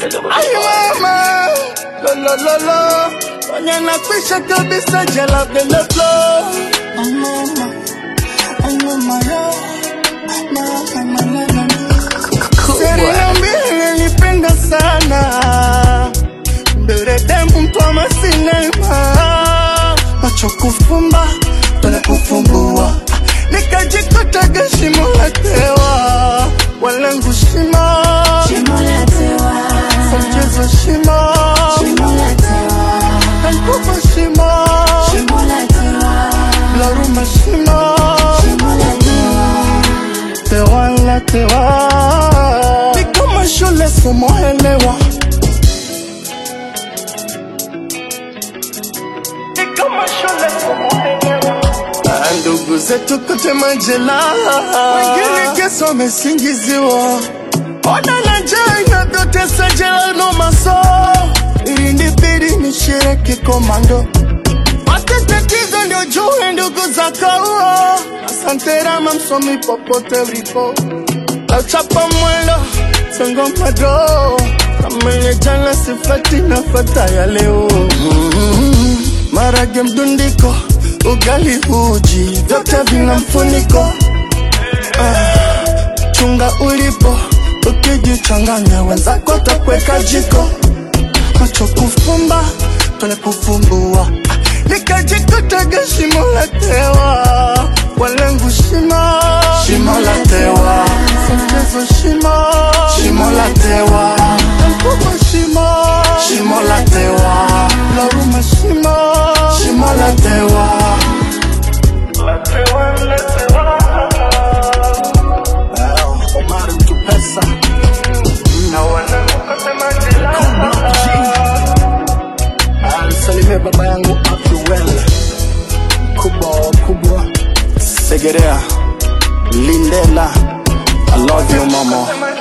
Ay mama, lo lo lo lo, kwenye nakwisha kabisa jela vile flow. Ay mama, ay mama yo, mama mama mama. Serena mbili nipenda sana, mbele demu mtwama sinema, macho kufumba tole kufumbua, nikajikutaga shimo la tewa, walengu shimo kwa mchezo shimo, kankufa shimo, laruma shimo, tewa la tewa, ni kama shule somo elewa, ni kama shule somo elewa. Ah, Ndugu zetu kote majela, wengine kesi wamesingiziwa, ona na njaa inavyotesa jela no maso, ili nibidi nishiriki komando Pate tatizo ndio jue ndugu za kauo. Asante Rama msomi popote ulipo, lauchapa mwendo songo mado kama ile jana sifati nafata ya leo mm marage mdundiko ugali uji vyote vina mfuniko ah, chunga ulipo ukijichanganya wenzako takweka jiko macho kufumba tole kufumbua nikajikutaga shimo la tewa walengu shimo shimo la tewa mchezo shimo shimo la tewa mkubwa shimo shimo la tewa laruma shimo shimo la tewa la tewa la tewa Omar mtu pesa na wanangu kote majela Alisalimia baba yangu Abduel kubwa kubwa Segerea Lindela I love you mama